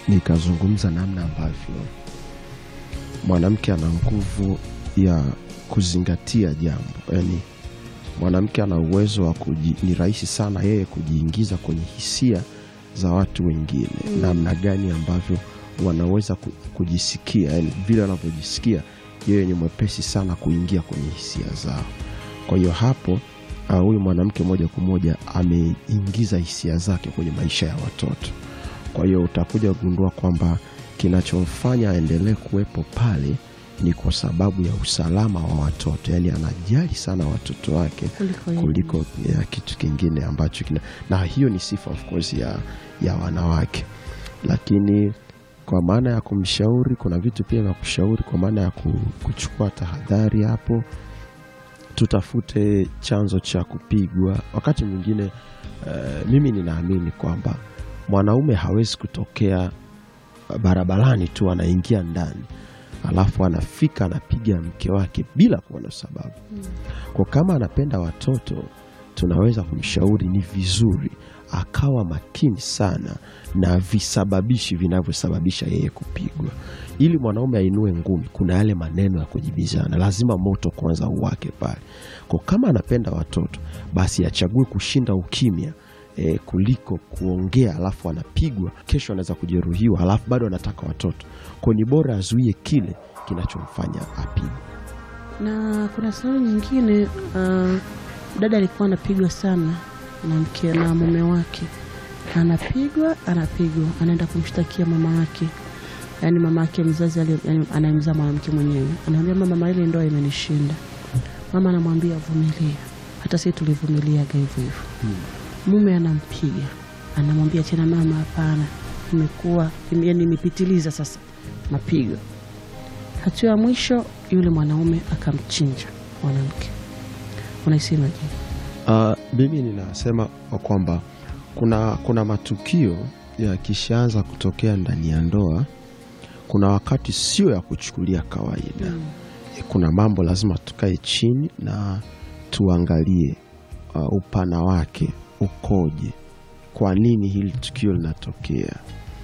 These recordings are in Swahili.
nikazungumza namna ambavyo mwanamke ana nguvu ya kuzingatia jambo, yaani mwanamke ana uwezo wa kuji, ni rahisi sana yeye kujiingiza kwenye hisia za watu wengine Mm. namna gani ambavyo wanaweza ku- kujisikia, yani vile wanavyojisikia, yeye ni mwepesi sana kuingia kwenye hisia zao. Kwa hiyo hapo ah, huyu mwanamke moja kwa moja ameingiza hisia zake kwenye maisha ya watoto. Kwa hiyo utakuja kugundua kwamba kinachomfanya aendelee kuwepo pale ni kwa sababu ya usalama wa watoto, yaani anajali sana watoto wake kuliko yeye. kuliko ya kitu kingine ambacho kina, na hiyo ni sifa of course ya, ya wanawake, lakini kwa maana ya kumshauri, kuna vitu pia vya kushauri kwa maana ya ku- kuchukua tahadhari hapo. Tutafute chanzo cha kupigwa. Wakati mwingine eh, mimi ninaamini kwamba mwanaume hawezi kutokea barabarani tu anaingia ndani alafu anafika anapiga mke wake bila kuwa na sababu. Kwa kama anapenda watoto, tunaweza kumshauri ni vizuri akawa makini sana na visababishi vinavyosababisha yeye kupigwa. Ili mwanaume ainue ngumi, kuna yale maneno ya kujibizana, lazima moto kwanza uwake pale. Kwa kama anapenda watoto, basi achague kushinda ukimya e, kuliko kuongea alafu anapigwa, kesho anaweza kujeruhiwa, alafu bado anataka watoto. Kwa ni bora azuie kile kinachomfanya apigwe. na kuna sababu nyingine uh, dada alikuwa anapigwa sana na mke na mume wake, anapigwa anapigwa, anaenda kumshtakia mama yake, yaani mama yake mzazi ali- yaani anayemzaa mwanamke mwenyewe, anamwambia mama, mama, ile ndoa imenishinda. Mama anamwambia vumilia, hata sisi tulivumiliaga hivyo hivyo. Mume anampiga, anamwambia tena, mama, hapana, imekuwa yaani imepitiliza sasa mapigo Hatua ya mwisho yule mwanaume akamchinja mwanamke. Unaisemaje? Uh, mimi ninasema kwamba kuna, kuna matukio yakishaanza kutokea ndani ya ndoa, kuna wakati sio ya kuchukulia kawaida. Kuna mambo lazima tukae chini na tuangalie uh, upana wake ukoje, kwa nini hili tukio linatokea,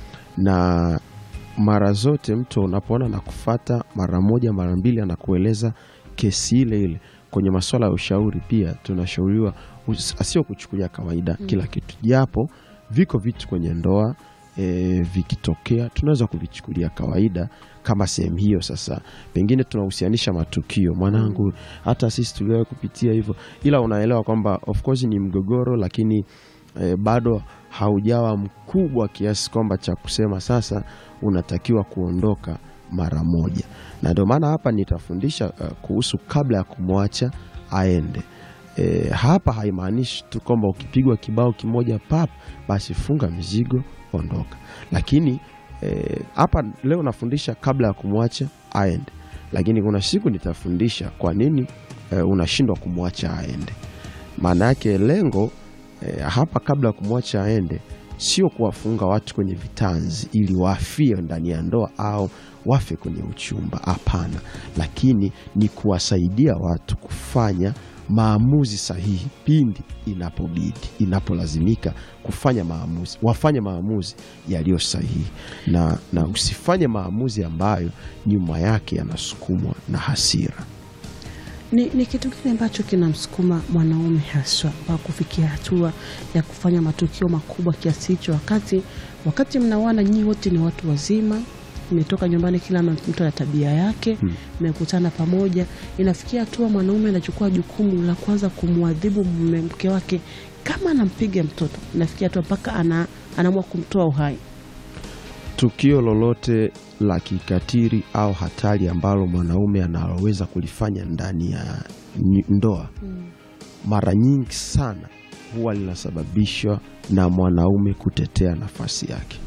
na mara zote mtu unapoona na kufata mara moja mara mbili anakueleza kesi ile ile. Kwenye masuala ya ushauri pia tunashauriwa us- asio kuchukulia kawaida kila kitu, japo viko vitu kwenye ndoa e, vikitokea tunaweza kuvichukulia kawaida kama sehemu hiyo. Sasa pengine tunahusianisha matukio, mwanangu, hata sisi tuliwahi kupitia hivyo, ila unaelewa kwamba of course ni mgogoro, lakini e, bado haujawa mkubwa kiasi kwamba cha kusema sasa unatakiwa kuondoka mara moja, na ndio maana hapa nitafundisha uh, kuhusu kabla ya kumwacha aende. E, hapa haimaanishi tu kwamba ukipigwa kibao kimoja pap basi funga mizigo ondoka, lakini e, hapa leo nafundisha kabla ya kumwacha aende, lakini kuna siku nitafundisha kwa nini e, unashindwa kumwacha aende. Maana yake lengo e, hapa kabla ya kumwacha aende sio kuwafunga watu kwenye vitanzi ili wafie ndani ya ndoa au wafe kwenye uchumba. Hapana, lakini ni kuwasaidia watu kufanya maamuzi sahihi pindi inapobidi, inapolazimika kufanya maamuzi, wafanye maamuzi yaliyo sahihi na, na usifanye maamuzi ambayo nyuma yake yanasukumwa na hasira. Ni, ni kitu kile ambacho kinamsukuma mwanaume haswa wa kufikia hatua ya kufanya matukio makubwa kiasi hicho, wakati wakati mnaoana nyinyi wote ni watu wazima, mmetoka nyumbani, kila mtu ana tabia yake, mmekutana pamoja, inafikia hatua mwanaume anachukua jukumu la kwanza kumwadhibu mume mke wake kama anampiga mtoto, inafikia hatua mpaka ana, anaamua kumtoa uhai. Tukio lolote la kikatili au hatari ambalo mwanaume analoweza kulifanya ndani ya ni- ndoa mara nyingi sana huwa linasababishwa na mwanaume kutetea nafasi yake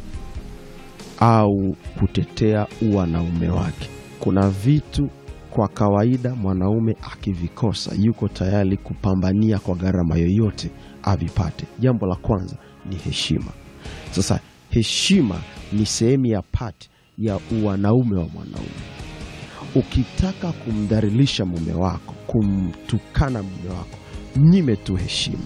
au kutetea uwanaume wake. Kuna vitu kwa kawaida mwanaume akivikosa yuko tayari kupambania kwa gharama yoyote avipate. Jambo la kwanza ni heshima. Sasa heshima ni sehemu ya pati ya uwanaume wa mwanaume. Ukitaka kumdhalilisha mume wako, kumtukana mume wako, mnyime tu heshima,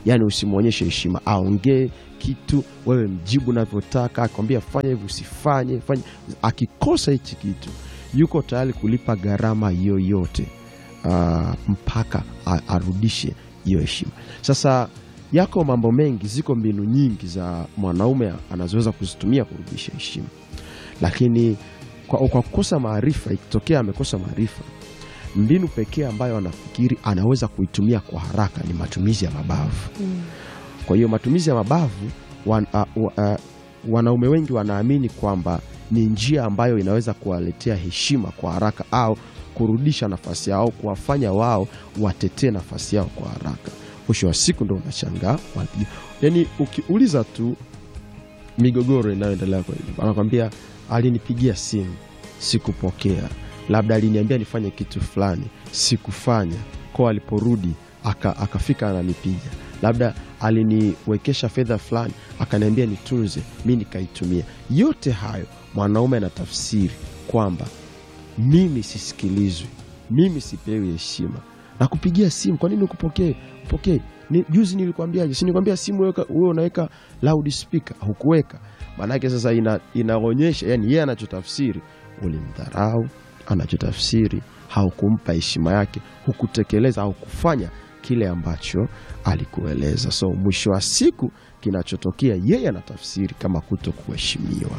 yaani usimwonyeshe heshima. Aongee kitu, wewe mjibu unavyotaka, akwambia fanya hivi, usifanye fanya. Akikosa hichi kitu, yuko tayari kulipa gharama yoyote ah, mpaka a- arudishe hiyo heshima. Sasa yako mambo mengi, ziko mbinu nyingi za mwanaume anazoweza kuzitumia kurudisha heshima, lakini kwa, kwa kukosa maarifa, ikitokea amekosa maarifa, mbinu pekee ambayo anafikiri anaweza kuitumia kwa haraka ni matumizi ya mabavu. Kwa hiyo matumizi ya mabavu wan, a, wa, a, wanaume wengi wanaamini kwamba ni njia ambayo inaweza kuwaletea heshima kwa haraka au kurudisha nafasi yao, kuwafanya wao watetee nafasi yao kwa haraka. Mwisho wa siku ndo unashangaa wanapiga. Yani ukiuliza tu migogoro inayoendelea kwa hivi, anakwambia alinipigia simu sikupokea, labda aliniambia nifanye kitu fulani sikufanya, kwa aliporudi aka, akafika ananipiga, labda aliniwekesha fedha fulani akaniambia nitunze, mi nikaitumia. Yote hayo mwanaume anatafsiri kwamba mimi sisikilizwi, mimi sipewi heshima na kupigia simu. Kwa nini ukupokee? Upokee ni, juzi nilikwambiaje? Si nilikwambia simu weka- wewe unaweka loud speaker, hukuweka. Maanake sasa ina, inaonyesha yani yeye anachotafsiri ulimdharau, anachotafsiri haukumpa heshima yake, hukutekeleza au kufanya kile ambacho alikueleza. So mwisho wa siku kinachotokea yeye anatafsiri kama kuto kuheshimiwa.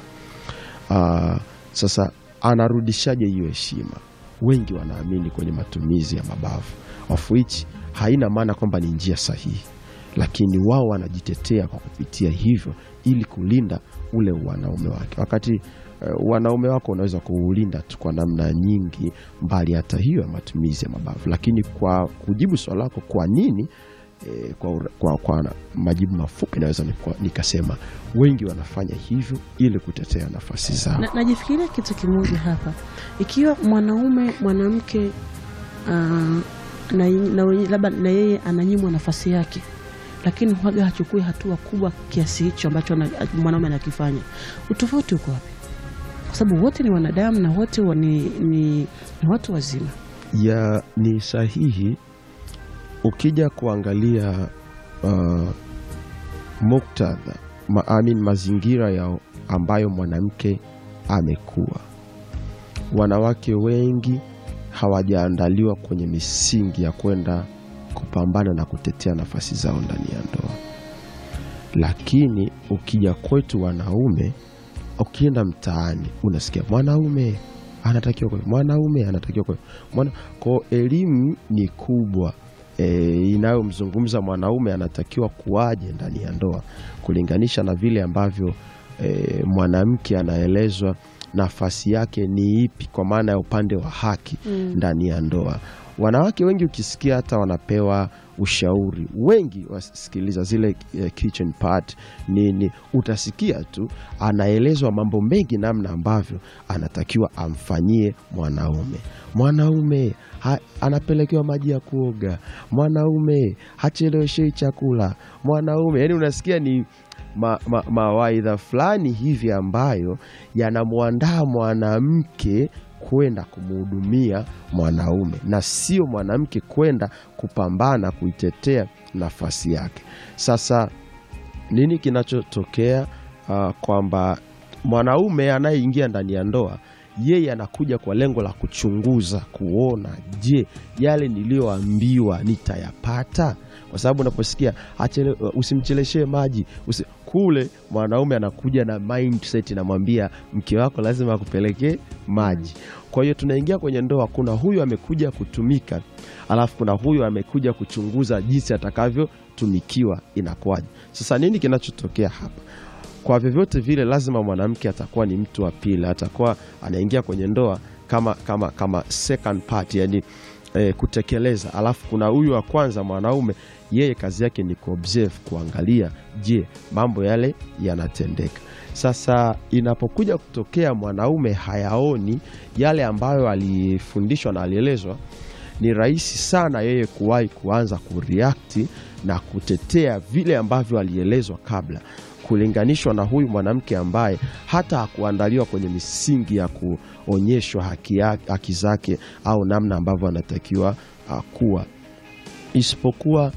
Ah, sasa anarudishaje hiyo heshima? Wengi wanaamini kwenye matumizi ya mabavu, of which haina maana kwamba ni njia sahihi, lakini wao wanajitetea kwa kupitia hivyo ili kulinda ule wanaume wake, wakati eh, wanaume wako unaweza kuulinda tu kwa namna nyingi mbali hata hiyo ya matumizi ya mabavu. Lakini kwa kujibu swali lako, kwa nini eh, kwa, ura- kwa, kwa majibu mafupi naweza nikwa- nikasema wengi wanafanya hivyo ili kutetea nafasi zao. Na, najifikiria kitu kimoja hapa, ikiwa mwanaume mwanamke ah, na, na wenye- labda na yeye ananyimwa nafasi yake, lakini huaga hachukui hatua kubwa kiasi hicho ambacho ana- mwanaume anakifanya, utofauti uko wapi? Kwa sababu wote ni wanadamu na wote wa- ni, ni, ni watu wazima. ya ni sahihi ukija kuangalia uh, muktadha ma, I mean, mazingira ya ambayo mwanamke amekuwa. Wanawake wengi hawajaandaliwa kwenye misingi ya kwenda kupambana na kutetea nafasi zao ndani ya ndoa, lakini ukija kwetu wanaume, ukienda mtaani unasikia mwanaume anatakiwa kwa mwanaume anatakiwa kwa mwana kwa elimu ni kubwa e, inayomzungumza mwanaume anatakiwa kuwaje ndani ya ndoa kulinganisha na vile ambavyo e, mwanamke anaelezwa nafasi yake ni ipi kwa maana ya upande wa haki ndani ya ndoa. Wanawake wengi ukisikia hata wanapewa ushauri, wengi wasikiliza zile eh, kitchen part nini, utasikia tu anaelezwa mambo mengi, namna ambavyo anatakiwa amfanyie mwanaume. Mwanaume ha, anapelekewa maji ya kuoga, mwanaume hacheleweshei chakula, mwanaume yani unasikia ni ma, ma, mawaidha fulani hivi ambayo yanamwandaa mwanamke kwenda kumhudumia mwanaume na sio mwanamke kwenda kupambana kuitetea nafasi yake. Sasa nini kinachotokea? Uh, kwamba mwanaume anayeingia ndani ya ndoa yeye anakuja kwa lengo la kuchunguza, kuona, je, yale niliyoambiwa nitayapata? Kwa sababu unaposikia achele, usimcheleshee maji usi, kule mwanaume anakuja na mindset inamwambia mke wako lazima akupelekee maji. Kwa hiyo tunaingia kwenye ndoa, kuna huyu amekuja kutumika, alafu kuna huyu amekuja kuchunguza jinsi atakavyotumikiwa inakuwaje. Sasa nini kinachotokea hapa? Kwa vyovyote vile, lazima mwanamke atakuwa ni mtu wa pili, atakuwa anaingia kwenye ndoa kama, kama, kama second part, yani eh, kutekeleza. Alafu kuna huyu wa kwanza mwanaume, yeye kazi yake ni kuobserve, kuangalia, je, mambo yale yanatendeka. Sasa inapokuja kutokea mwanaume hayaoni yale ambayo alifundishwa na alielezwa, ni rahisi sana yeye kuwahi kuanza kureact na kutetea vile ambavyo alielezwa kabla kulinganishwa na huyu mwanamke ambaye hata hakuandaliwa kwenye misingi ya kuonyeshwa haki, ya- haki zake au namna ambavyo anatakiwa uh, kuwa isipokuwa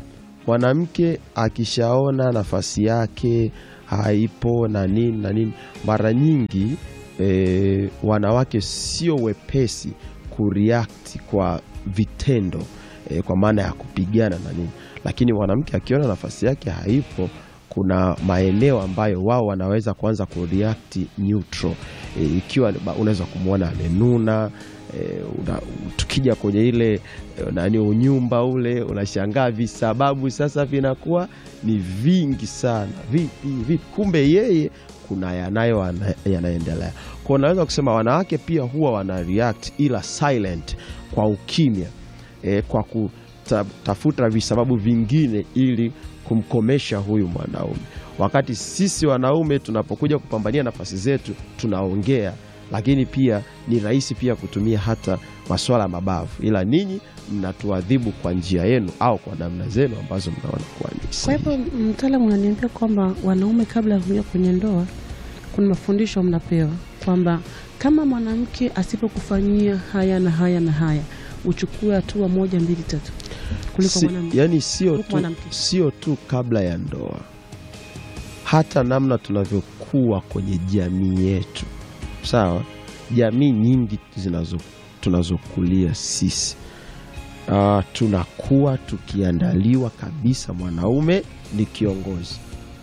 mwanamke akishaona nafasi yake haipo na nini na nini, mara nyingi e, wanawake sio wepesi kureact kwa vitendo e, kwa maana ya kupigana na nini, lakini mwanamke akiona nafasi yake haipo kuna maeneo ambayo wao wanaweza kuanza kureact neutral e, ikiwa ba- unaweza kumwona amenuna e, una, tukija kwenye ile e, nani unyumba ule unashangaa visababu sasa vinakuwa ni vingi sana vipi vipi kumbe yeye kuna yanayo ana- yanaendelea kwa unaweza kusema wanawake pia huwa wana react ila silent kwa ukimya e, kwa kutafuta visababu vingine ili kumkomesha huyu mwanaume, wakati sisi wanaume tunapokuja kupambania nafasi zetu tunaongea, lakini pia ni rahisi pia kutumia hata maswala ya mabavu, ila ninyi mnatuadhibu kwa njia yenu au kwa namna zenu ambazo mnaona kuwa ni Kwa sahihi. hivyo mtaalamu unaniambia kwamba wanaume kabla ya kuingia kwenye ndoa kuna mafundisho mnapewa kwamba kama mwanamke asipokufanyia haya na haya na haya uchukue hatua moja mbili tatu kuliko Si- mwanamke. yani sio kuliko tu, mwanamke. sio tu kabla ya ndoa, hata namna tunavyokuwa kwenye jamii yetu. Sawa, jamii nyingi zinazo tunazokulia sisi uh, tunakuwa tukiandaliwa kabisa, mwanaume ni kiongozi,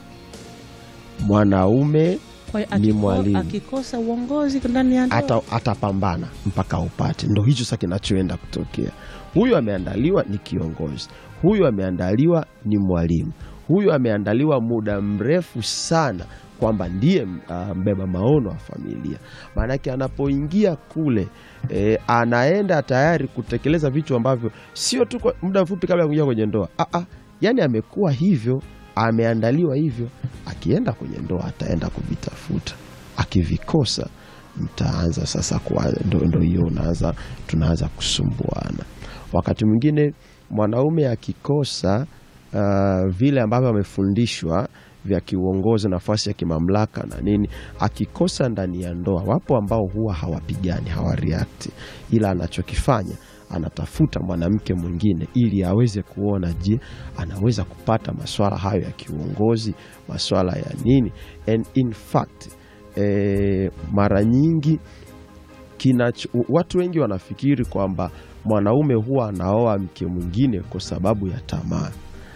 mwanaume Kwa hiyo ni akiko- mwalimu. akikosa uongozi ndani ya ndoa ata, atapambana mpaka upate. Ndo hicho sasa kinachoenda kutokea. Huyu ameandaliwa ni kiongozi, huyu ameandaliwa ni mwalimu, huyu ameandaliwa muda mrefu sana kwamba ndiye uh, mbeba maono wa familia. Maanake anapoingia kule e, anaenda tayari kutekeleza vitu ambavyo sio tu kwa muda mfupi kabla ya kuingia kwenye ndoa. Ah, ah, yani amekuwa hivyo, ameandaliwa hivyo. Akienda kwenye ndoa ataenda kuvitafuta, akivikosa mtaanza sasa kwa ndo, ndo hiyo unaanza tunaanza kusumbuana. Wakati mwingine mwanaume akikosa uh, vile ambavyo amefundishwa vya kiuongozi, nafasi ya kimamlaka na nini, akikosa ndani ya ndoa, wapo ambao huwa hawapigani hawareact, ila anachokifanya anatafuta mwanamke mwingine ili aweze kuona, je, anaweza kupata maswala hayo ya kiuongozi, maswala ya nini. And in fact eh, mara nyingi kinacho, watu wengi wanafikiri kwamba mwanaume huwa anaoa mke mwingine kwa sababu ya tamaa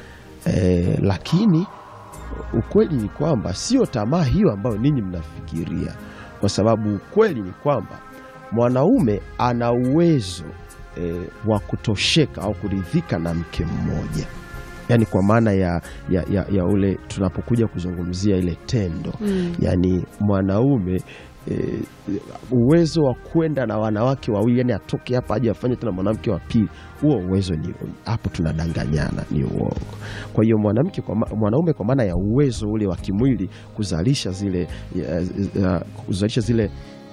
e, lakini ukweli ni kwamba sio tamaa hiyo ambayo ninyi mnafikiria, kwa sababu ukweli ni kwamba mwanaume ana uwezo e, wa kutosheka au kuridhika na mke mmoja, yaani kwa maana ya, ya, ya, ya ule tunapokuja kuzungumzia ile tendo Mm. yaani mwanaume e, uwezo wa kwenda na wanawake wawili, yani atoke hapa aje afanye tena mwanamke wa pili, huo uwezo ni hapo, tunadanganyana, ni uongo. Kwa hiyo mwanamke kwa ma- mwanaume kwa maana ya uwezo ule wa kimwili kuzalisha zile ya, ya, kuzalisha zile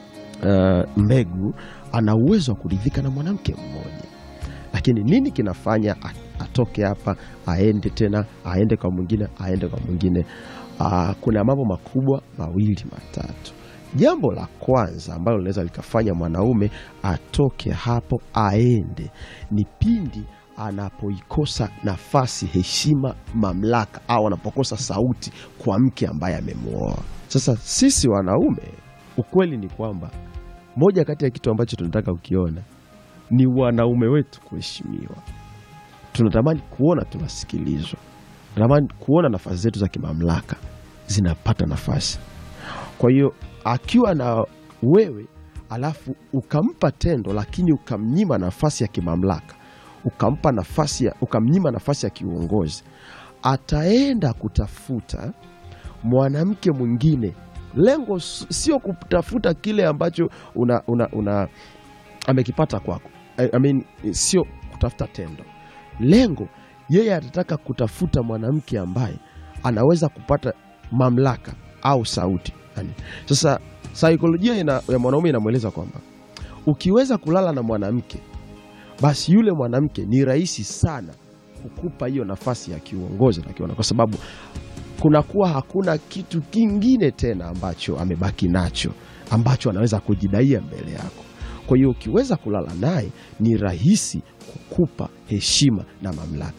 uh, mbegu, ana uwezo wa kuridhika na mwanamke mmoja lakini nini kinafanya a- atoke hapa aende tena aende kwa mwingine aende kwa mwingine? Aa, kuna mambo makubwa mawili matatu. Jambo la kwanza ambalo linaweza likafanya mwanaume atoke hapo aende ni pindi anapoikosa nafasi, heshima, mamlaka au anapokosa sauti kwa mke ambaye amemwoa. Sasa sisi wanaume, ukweli ni kwamba moja kati ya kitu ambacho tunataka kukiona ni wanaume wetu kuheshimiwa. Tunatamani kuona tunasikilizwa, tunatamani kuona nafasi zetu za kimamlaka zinapata nafasi. Kwa hiyo akiwa na wewe alafu ukampa tendo, lakini ukamnyima nafasi ya kimamlaka, ukampa nafasi ya, ukamnyima nafasi ya kiuongozi, ataenda kutafuta mwanamke mwingine. Lengo s- sio kutafuta kile ambacho una, una, una amekipata kwako. I, I mean, sio kutafuta tendo. Lengo yeye atataka kutafuta mwanamke ambaye anaweza kupata mamlaka au sauti. Yani, sasa saikolojia ina, ya mwanaume inamweleza kwamba ukiweza kulala na mwanamke basi yule mwanamke ni rahisi sana kukupa hiyo nafasi ya kiuongozi na kiona, kwa sababu kunakuwa hakuna kitu kingine tena ambacho amebaki nacho ambacho anaweza kujidaia mbele yako. Kwa hiyo ukiweza kulala naye ni rahisi kukupa heshima na mamlaka.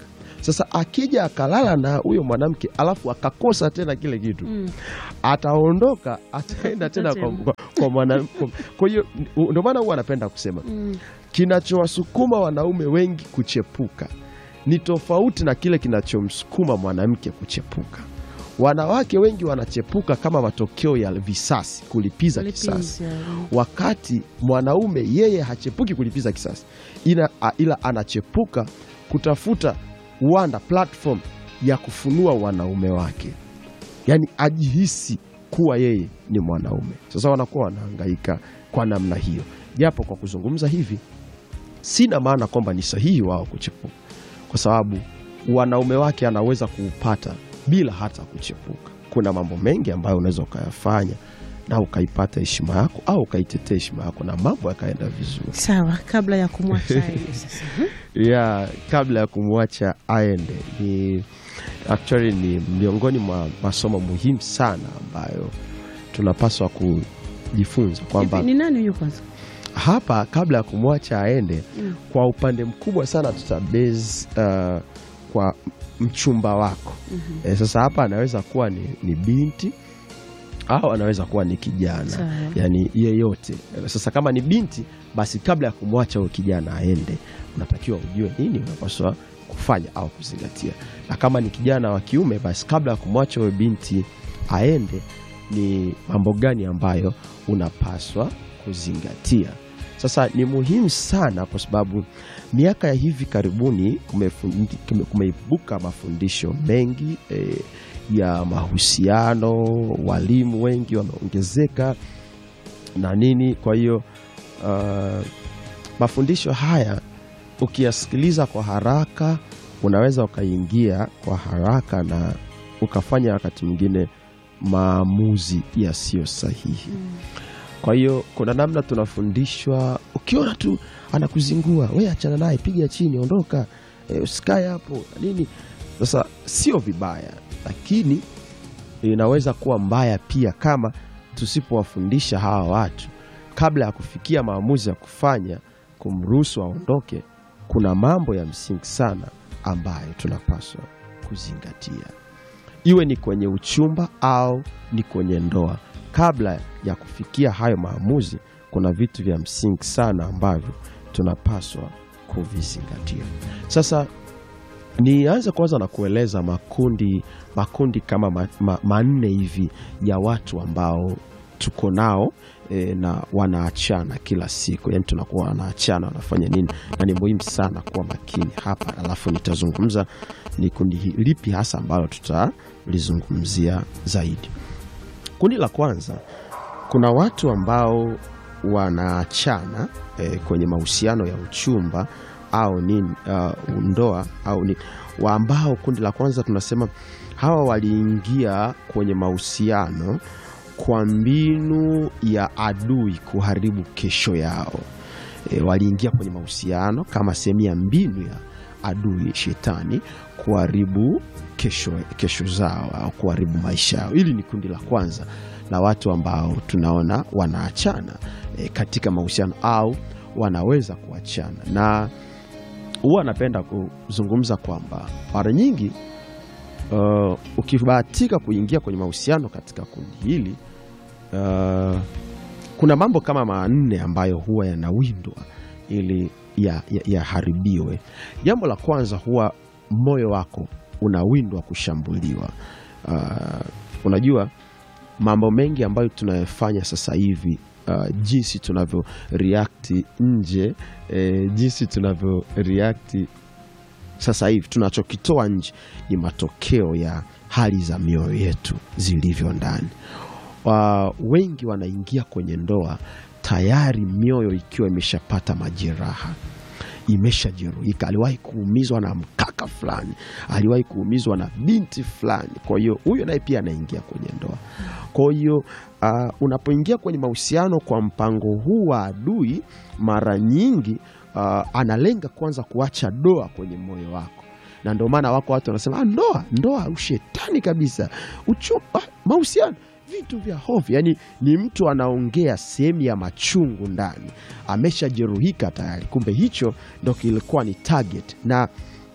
Sasa akija akalala na huyo mwanamke alafu akakosa tena kile kitu Mm. ataondoka ataenda tena kwa, tena. kwa, kwa mwanamke. Kwa hiyo ndio maana huwa anapenda kusema Mm. kinachowasukuma wanaume wengi kuchepuka ni tofauti na kile kinachomsukuma mwanamke kuchepuka. Wanawake wengi wanachepuka kama matokeo ya visasi, kulipiza kisasi, Lipiza. wakati mwanaume yeye hachepuki kulipiza kisasi, ila, a- ila anachepuka kutafuta uwanda, platform ya kufunua wanaume wake, yaani ajihisi kuwa yeye ni mwanaume. Sasa wanakuwa wanahangaika kwa namna hiyo, japo kwa kuzungumza hivi sina maana kwamba ni sahihi wao kuchepuka, kwa sababu wanaume wake anaweza kuupata bila hata kuchepuka. Kuna mambo mengi ambayo unaweza ukayafanya na ukaipata heshima yako au ukaitetea heshima yako na mambo yakaenda vizuri Sawa, kabla ya kumwacha aende sasa. ya kabla ya kumwacha aende. Ni actually ni miongoni mwa masomo muhimu sana ambayo tunapaswa kujifunza kwamba Hivi, Ni nani huyu kwanza? hapa kabla ya kumwacha aende Mm. kwa upande mkubwa sana tutabase uh, kwa mchumba wako Mhm. e, sasa hapa anaweza kuwa ni, ni binti au anaweza kuwa ni kijana Sawa. yani yeyote sasa kama ni binti basi kabla ya kumwacha huyo kijana aende unatakiwa ujue nini unapaswa kufanya au kuzingatia na kama ni kijana wa kiume basi kabla ya kumwacha huyo binti aende ni mambo gani ambayo unapaswa kuzingatia sasa ni muhimu sana kwa sababu miaka ya hivi karibuni kumefundi- kume- kumeibuka mafundisho mengi eh, ya mahusiano walimu wengi wameongezeka na nini kwa hiyo uh, mafundisho haya ukiyasikiliza kwa haraka unaweza ukaingia kwa haraka na ukafanya wakati mwingine maamuzi yasiyo sahihi kwa hiyo kuna namna tunafundishwa, ukiona tu anakuzingua we achana naye, piga chini, ondoka, e, usikae hapo na nini. Sasa sio vibaya, lakini inaweza kuwa mbaya pia kama tusipowafundisha hawa watu kabla ya kufikia maamuzi ya kufanya kumruhusu aondoke. Kuna mambo ya msingi sana ambayo tunapaswa kuzingatia iwe ni kwenye uchumba au ni kwenye ndoa. Kabla ya kufikia hayo maamuzi, kuna vitu vya msingi sana ambavyo tunapaswa kuvizingatia. Sasa nianze kwanza na kueleza makundi makundi kama ma, ma, manne hivi ya watu ambao tuko nao e, na wanaachana kila siku, yani tunakuwa wanaachana, wanafanya nini, na ni muhimu sana kuwa makini hapa, alafu nitazungumza ni kundi hi- lipi hasa ambalo tutalizungumzia zaidi. Kundi la kwanza, kuna watu ambao wanaachana e, kwenye mahusiano ya uchumba au nini, uh, ndoa au nini, wa ambao kundi la kwanza tunasema hawa waliingia kwenye mahusiano kwa mbinu ya adui kuharibu kesho yao. E, waliingia kwenye mahusiano kama sehemu ya mbinu ya adui shetani kuharibu kesho, kesho zao au kuharibu maisha yao. Hili ni kundi la kwanza la watu ambao tunaona wanaachana e, katika mahusiano au wanaweza kuachana, na huwa anapenda kuzungumza kwamba mara nyingi uh, ukibahatika kuingia kwenye mahusiano katika kundi hili uh, kuna mambo kama manne ambayo huwa yanawindwa ili yaharibiwe ya, ya jambo la kwanza huwa moyo wako unawindwa kushambuliwa uh, unajua mambo mengi ambayo tunayofanya sasa hivi uh, jinsi tunavyo react nje eh, jinsi tunavyo react sasa hivi tunachokitoa nje ni matokeo ya hali za mioyo yetu zilivyo ndani. Uh, wengi wanaingia kwenye ndoa tayari mioyo ikiwa imeshapata majeraha imeshajeruhika, aliwahi kuumizwa na mkaka fulani, aliwahi kuumizwa na binti fulani. Kwa hiyo huyo naye pia anaingia kwenye ndoa. Kwa hiyo uh, unapoingia kwenye mahusiano kwa mpango huu wa adui, mara nyingi uh, analenga kwanza kuacha doa kwenye moyo wako na ndio maana wako watu wanasema ah, ndoa ndoa ushetani kabisa, uchumba, mahusiano vitu vya hofu. Yani ni mtu anaongea sehemu ya machungu ndani, ameshajeruhika tayari, kumbe hicho ndo kilikuwa ni target. Na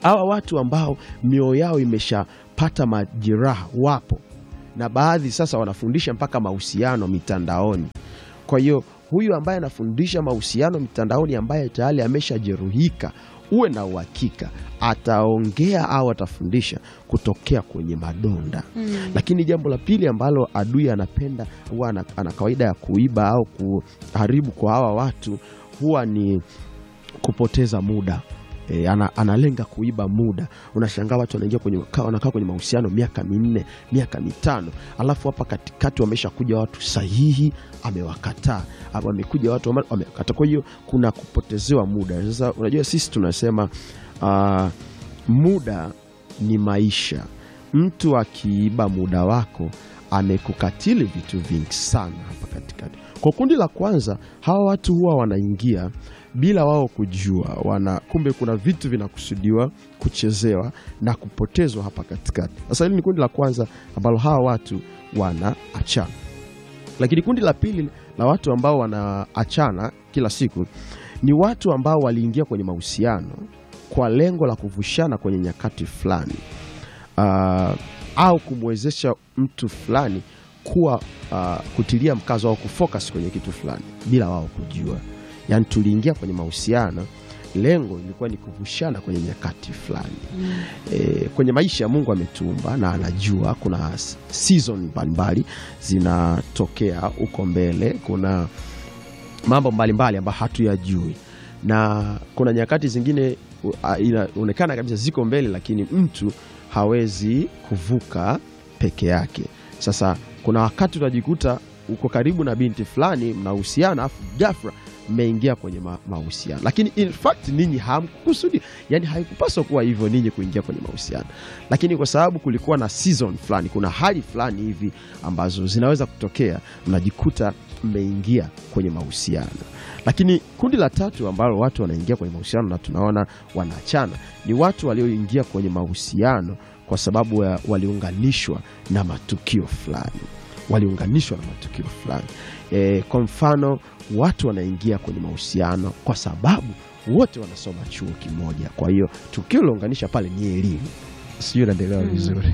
hawa watu ambao mioyo yao imeshapata majeraha wapo, na baadhi sasa wanafundisha mpaka mahusiano mitandaoni. Kwa hiyo huyu ambaye anafundisha mahusiano mitandaoni, ambaye tayari ameshajeruhika, uwe na uhakika ataongea au atafundisha kutokea kwenye madonda. Lakini jambo la pili ambalo adui anapenda huwa ana, ana kawaida ya kuiba au kuharibu kwa hawa watu huwa ni kupoteza muda. E, ana, analenga kuiba muda. Unashangaa watu wanaingia kwenye ka- wanakaa kwenye mahusiano miaka minne miaka mitano, alafu hapa katikati wameshakuja watu sahihi, amewakataa au wamekuja watu wame- wamekataa. Kwa hiyo kuna kupotezewa muda. Sasa unajua sisi tunasema ah, muda ni maisha. Mtu akiiba muda wako amekukatili vitu vingi sana hapa katikati. Kwa kundi la kwanza, hawa watu huwa wanaingia bila wao kujua, wana kumbe kuna vitu vinakusudiwa kuchezewa na kupotezwa hapa katikati. Sasa hili ni kundi la kwanza ambalo hawa watu wanaachana, lakini kundi la pili la watu ambao wanaachana kila siku ni watu ambao waliingia kwenye mahusiano kwa lengo la kuvushana kwenye nyakati fulani uh, au kumwezesha mtu fulani kuwa uh, kutilia mkazo au kufocus kwenye kitu fulani bila wao kujua. Yaani tuliingia kwenye mahusiano, lengo lilikuwa ni kuvushana kwenye nyakati fulani. E, kwenye maisha Mungu ametuumba na anajua kuna s- season mbalimbali zinatokea huko mbele, kuna mambo mbalimbali ambayo hatuyajui na kuna nyakati zingine u- a- inaonekana kabisa ziko mbele, lakini mtu hawezi kuvuka peke yake. Sasa kuna wakati utajikuta uko karibu na binti fulani, mnahusiana, afu ghafla mmeingia kwenye ma- mahusiano, lakini in fact ninyi hamkusudi, yani haikupaswa kuwa hivyo ninyi kuingia kwenye mahusiano, lakini kwa sababu kulikuwa na season fulani, kuna hali fulani hivi ambazo zinaweza kutokea, mnajikuta mmeingia kwenye mahusiano. Lakini kundi la tatu ambalo watu wanaingia kwenye mahusiano na tunaona wanaachana ni watu walioingia kwenye mahusiano kwa sababu ya waliunganishwa na matukio fulani, waliunganishwa na matukio fulani. E, kwa mfano watu wanaingia kwenye mahusiano kwa sababu wote wanasoma chuo kimoja, kwa hiyo tukio lilounganisha pale ni elimu. Sijui naendelewa vizuri.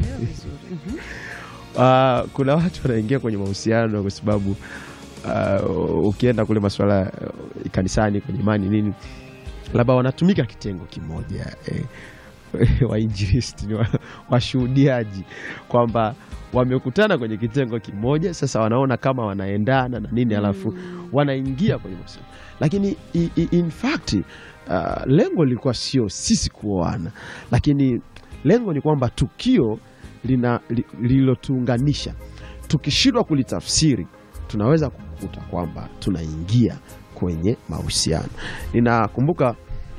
Ah, kuna watu wanaingia kwenye mahusiano kwa sababu ah, ukienda kule masuala uh, kanisani kwenye imani nini, labda wanatumika kitengo kimoja eh, wainjilisti ni wa- washuhudiaji kwamba wamekutana kwenye kitengo kimoja, sasa wanaona kama wanaendana na nini, alafu wanaingia kwenye mahusiano, lakini i, i, in fact uh, lengo lilikuwa sio sisi kuoana, lakini lengo ni kwamba tukio lina- li- lililotuunganisha tukishindwa kulitafsiri tunaweza kukuta kwamba tunaingia kwenye mahusiano. Ninakumbuka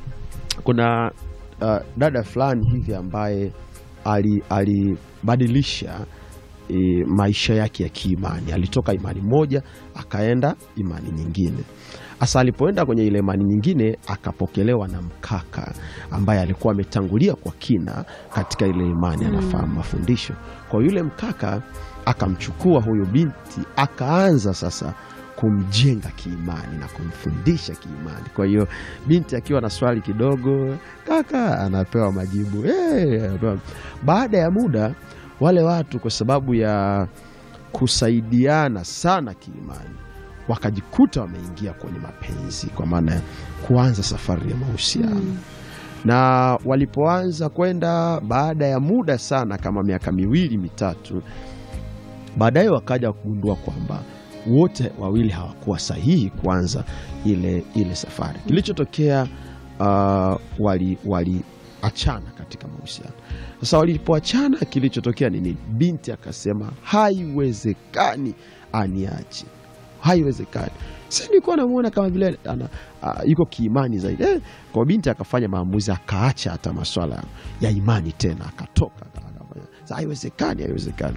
kuna uh, dada fulani hivi ambaye ali- alibadilisha e, maisha yake ya kiimani. Alitoka imani moja akaenda imani nyingine. Hasa alipoenda kwenye ile imani nyingine akapokelewa na mkaka ambaye alikuwa ametangulia kwa kina katika ile imani, anafahamu mafundisho. Kwa yule mkaka akamchukua huyo binti akaanza sasa kumjenga kiimani na kumfundisha kiimani. Kwa hiyo binti akiwa na swali kidogo, kaka anapewa majibu eh, anapewa. Baada ya muda wale watu kwa sababu ya kusaidiana sana kiimani wakajikuta wameingia kwenye mapenzi, kwa maana ya kuanza safari ya mahusiano na walipoanza kwenda, baada ya muda sana, kama miaka miwili mitatu, baadaye wakaja kugundua kwamba wote wawili hawakuwa sahihi kuanza ile, ile safari. Kilichotokea uh, wali waliachana katika mahusiano. Sasa walipoachana, kilichotokea ni nini? Binti akasema haiwezekani aniache, haiwezekani. Si nilikuwa namuona kama vile ana, uh, yuko kiimani zaidi eh. Kwa binti akafanya maamuzi, akaacha hata maswala ya imani tena, akatoka akafanya. Sasa haiwezekani, haiwezekani.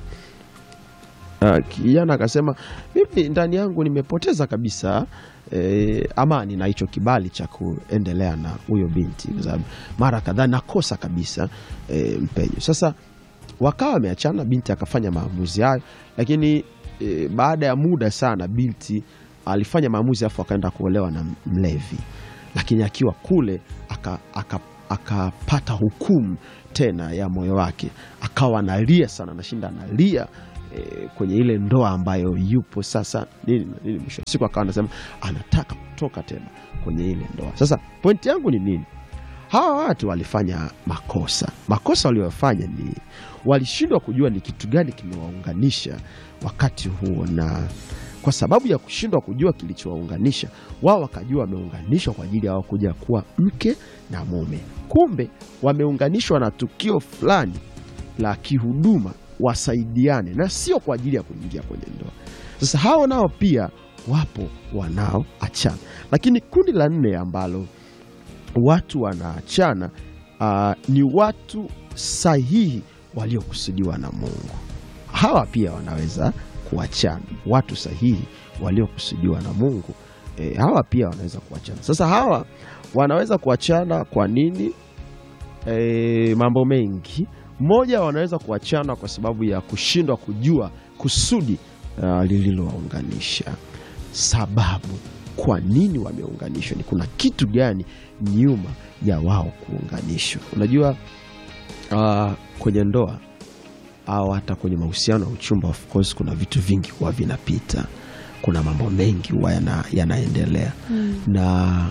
Uh, kijana akasema mimi ndani yangu nimepoteza kabisa eh, amani na hicho kibali cha kuendelea na huyo binti, kwa sababu mara kadhaa nakosa kabisa eh, mpenyo. Sasa wakawa wameachana, binti akafanya maamuzi hayo, lakini eh, baada ya muda sana binti alifanya maamuzi afu akaenda kuolewa na mlevi, lakini akiwa kule aka, aka, akapata hukumu tena ya moyo wake, akawa analia sana, anashinda analia e, kwenye ile ndoa ambayo yupo sasa nini na nini. Mwisho wa siku akawa anasema anataka kutoka tena kwenye ile ndoa. Sasa pointi yangu ni nini? Hawa watu walifanya makosa. Makosa waliofanya ni walishindwa kujua ni kitu gani kimewaunganisha wakati huo, na kwa sababu ya kushindwa kujua kilichowaunganisha wao, wakajua wameunganishwa kwa ajili ya wao kuja kuwa mke na mume, kumbe wameunganishwa na tukio fulani la kihuduma, wasaidiane na sio kwa ajili ya kuingia kwenye ndoa. Sasa hao nao pia wapo wanaoachana, lakini kundi la nne ambalo watu wanaachana uh, ni watu sahihi waliokusudiwa na Mungu. Hawa pia wanaweza kuachana, watu sahihi waliokusudiwa na Mungu. E, hawa pia wanaweza kuachana. Sasa hawa wanaweza kuachana kwa nini? E, mambo mengi. Moja, wanaweza kuachana kwa sababu ya kushindwa kujua kusudi uh, lililowaunganisha, sababu kwa nini wameunganishwa, ni kuna kitu gani nyuma ya wao kuunganishwa. Unajua uh, kwenye ndoa au hata kwenye mahusiano ya uchumba, of course kuna vitu vingi huwa vinapita, kuna mambo mengi huwa yana, yanaendelea na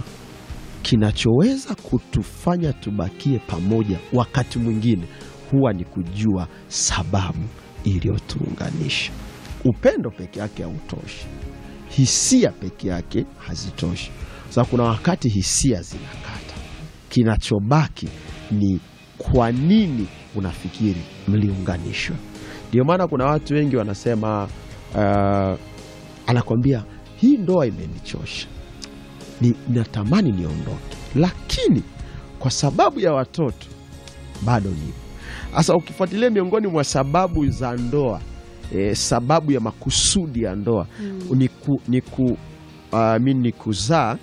kinachoweza kutufanya tubakie pamoja wakati mwingine huwa ni kujua sababu iliyotuunganisha. Upendo peke yake hautoshi, hisia peke yake hazitoshi. Sasa kuna wakati hisia zinakata, kinachobaki ni kwa nini unafikiri mliunganishwa. Ndio maana kuna watu wengi wanasema uh, anakwambia hii ndoa imenichosha, ni natamani niondoke, lakini kwa sababu ya watoto bado nipo. Sasa ukifuatilia miongoni mwa sababu za ndoa e, sababu ya makusudi ya ndoa ni, ku, ni, ku, uh, mi ni kuzaa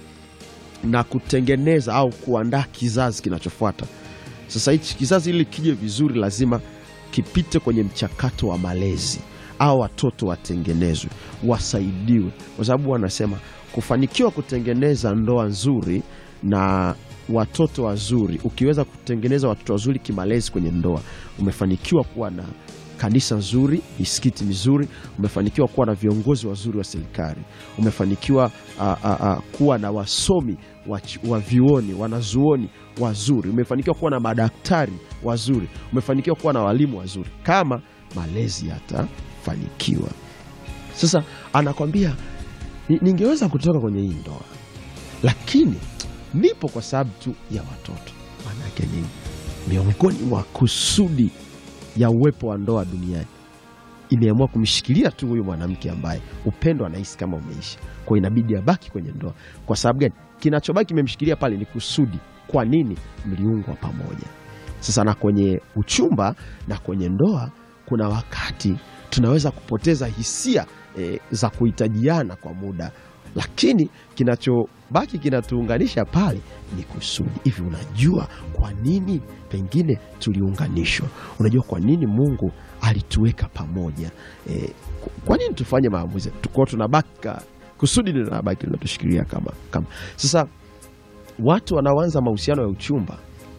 na kutengeneza au kuandaa kizazi kinachofuata. Sasa hichi kizazi ili kije vizuri, lazima kipite kwenye mchakato wa malezi, au watoto watengenezwe, wasaidiwe, kwa sababu wanasema kufanikiwa kutengeneza ndoa nzuri na watoto wazuri, ukiweza kutengeneza watoto wazuri kimalezi kwenye ndoa, umefanikiwa kuwa na kanisa nzuri, misikiti mizuri, umefanikiwa kuwa na viongozi wazuri wa serikali, umefanikiwa a, a, a, kuwa na wasomi wa, ch- wa vyuoni, wanazuoni wazuri, umefanikiwa kuwa na madaktari wazuri, umefanikiwa kuwa na walimu wazuri, kama malezi yatafanikiwa. Sasa anakwambia "Ni- ningeweza kutoka kwenye hii ndoa, lakini nipo kwa sababu tu ya watoto. Maana yake nini? Miongoni mwa kusudi ya uwepo wa ndoa duniani imeamua kumshikilia tu huyu mwanamke ambaye upendo anahisi kama umeisha, kwa inabidi abaki kwenye ndoa. Kwa sababu gani? Kinachobaki kimemshikilia pale ni kusudi. Kwa nini mliungwa pamoja? Sasa na kwenye uchumba na kwenye ndoa, kuna wakati tunaweza kupoteza hisia e, za kuhitajiana kwa muda, lakini kinachobaki kinatuunganisha pale ni kusudi. Hivi unajua kwa nini pengine tuliunganishwa? Unajua kwa nini Mungu alituweka pamoja? E, kwa nini tufanye maamuzi tuko tunabaki ka- kusudi linabaki linatushikilia kama, kama sasa watu wanaoanza mahusiano ya uchumba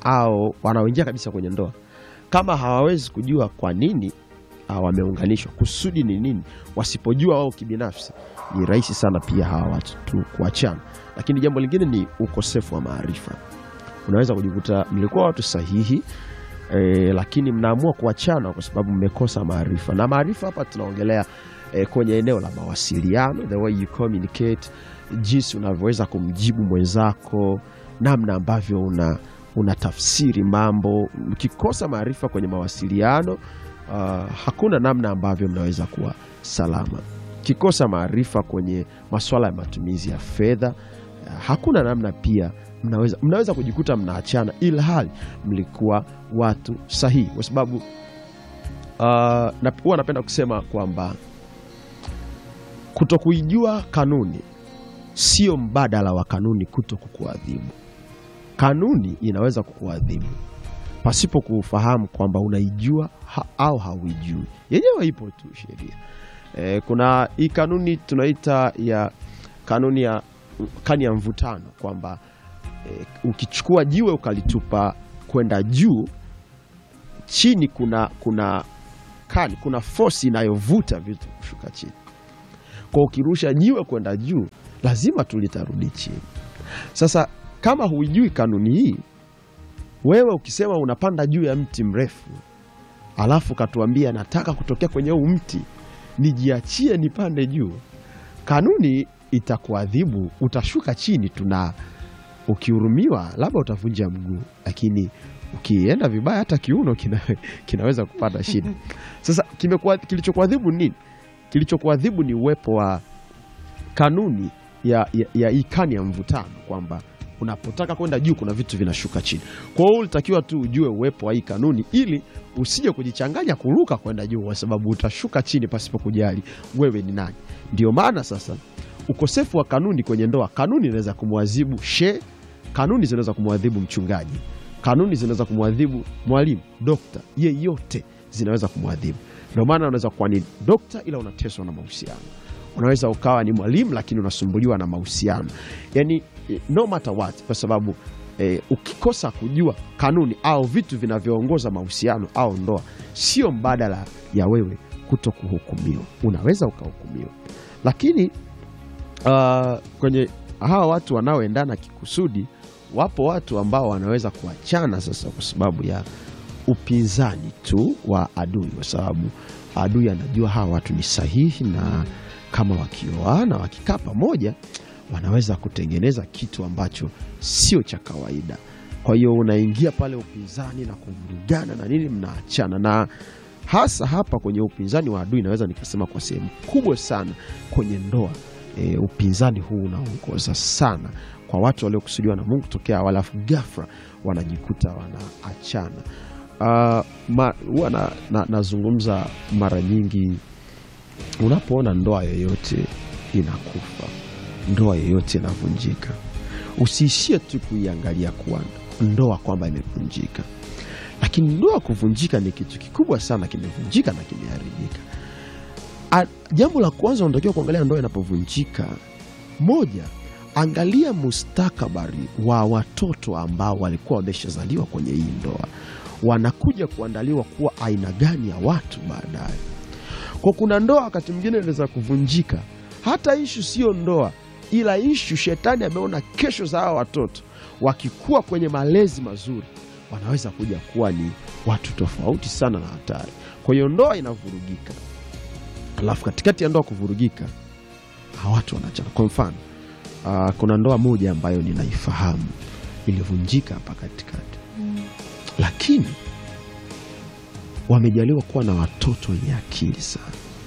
au wanaoingia kabisa kwenye ndoa kama hawawezi kujua kwa nini ah, wameunganishwa, kusudi ni nini, wasipojua wao kibinafsi, ni rahisi sana pia hawa watu tu kuachana. Lakini jambo lingine ni ukosefu wa maarifa. Unaweza kujikuta mlikuwa watu sahihi e, lakini mnaamua kuachana kwa sababu mmekosa maarifa, na maarifa hapa tunaongelea e, kwenye eneo la mawasiliano, the way you communicate, jinsi unavyoweza kumjibu mwenzako, namna ambavyo una unatafsiri mambo. Mkikosa maarifa kwenye mawasiliano uh, hakuna namna ambavyo mnaweza kuwa salama. Kikosa maarifa kwenye masuala ya matumizi ya fedha uh, hakuna namna pia mnaweza, mnaweza kujikuta mnaachana ila hali mlikuwa watu sahihi, kwa sababu uh, na, huwa napenda kusema kwamba kutokuijua kanuni sio mbadala wa kanuni kuto kukuadhibu. Kanuni inaweza kukuadhibu pasipo kufahamu kwamba unaijua ha, au hauijui. Yenyewe ipo tu sheria. E, kuna hii kanuni tunaita ya kanuni ya kani ya mvutano kwamba e, ukichukua jiwe ukalitupa kwenda juu, chini kuna kuna kani, kuna force inayovuta vitu kushuka chini. Kwa ukirusha jiwe kwenda juu, lazima tu litarudi chini. Sasa kama huijui kanuni hii, wewe ukisema unapanda juu ya mti mrefu, alafu katuambia nataka kutokea kwenye huu mti nijiachie nipande juu, kanuni itakuadhibu, utashuka chini tu, na ukihurumiwa labda utavunja mguu, lakini ukienda vibaya hata kiuno kina, kinaweza kupata shida. Sasa kimekuwa kilichokuadhibu nini? Kilichokuadhibu ni uwepo wa kanuni ya, ya, ya hii kani ya mvutano kwamba unapotaka kwenda juu kuna vitu vinashuka chini. Kwa hiyo ulitakiwa tu ujue uwepo wa hii kanuni ili usije kujichanganya kuruka kwenda juu, kwa sababu utashuka chini pasipo kujali wewe ni nani. Ndio maana sasa ukosefu wa kanuni kwenye ndoa, kanuni inaweza kumwadhibu she, kanuni zinaweza kumwadhibu mchungaji, kanuni zinaweza kumwadhibu mwalimu, dokta, yeyote zinaweza kumwadhibu. Ndio maana unaweza kuwa ni dokta ila unateswa na mahusiano unaweza ukawa ni mwalimu lakini unasumbuliwa na mahusiano, yani no matter what, kwa sababu eh, ukikosa kujua kanuni au vitu vinavyoongoza mahusiano au ndoa, sio mbadala ya wewe kuto kuhukumiwa. Unaweza ukahukumiwa, lakini uh, kwenye hawa watu wanaoendana kikusudi, wapo watu ambao wanaweza kuachana sasa kwa sababu ya upinzani tu wa adui, kwa sababu adui anajua hawa watu ni sahihi na kama wakioana wakikaa pamoja wanaweza kutengeneza kitu ambacho sio cha kawaida. Kwa hiyo unaingia pale upinzani na kuvurugana na nini, mnaachana. Na hasa hapa kwenye upinzani wa adui, naweza nikasema kwa sehemu kubwa sana kwenye ndoa e, upinzani huu unaongoza sana kwa watu waliokusudiwa na Mungu tokea awali, alafu ghafla wanajikuta wanaachana. Huwa uh, na, na, nazungumza mara nyingi Unapoona ndoa yoyote inakufa, ndoa yoyote inavunjika, usiishie tu kuiangalia kuwa ndoa kwamba imevunjika, lakini ndoa kuvunjika ni kitu kikubwa sana, kimevunjika na kimeharibika. Jambo la kwanza unatakiwa kuangalia ndoa inapovunjika, moja, angalia mustakabali wa watoto ambao walikuwa wameshazaliwa kwenye hii ndoa, wanakuja kuandaliwa kuwa aina gani ya watu baadaye kwa kuna ndoa wakati mwingine inaweza kuvunjika, hata ishu sio ndoa, ila ishu shetani ameona kesho za hawa watoto wakikuwa kwenye malezi mazuri, wanaweza kuja kuwa ni watu tofauti sana na hatari. Kwa hiyo ndoa inavurugika, alafu katikati ya ndoa kuvurugika, hawa watu wanachana. Kwa mfano uh, kuna ndoa moja ambayo ninaifahamu ilivunjika hapa katikati mm, lakini wamejaliwa kuwa na watoto wenye akili sana.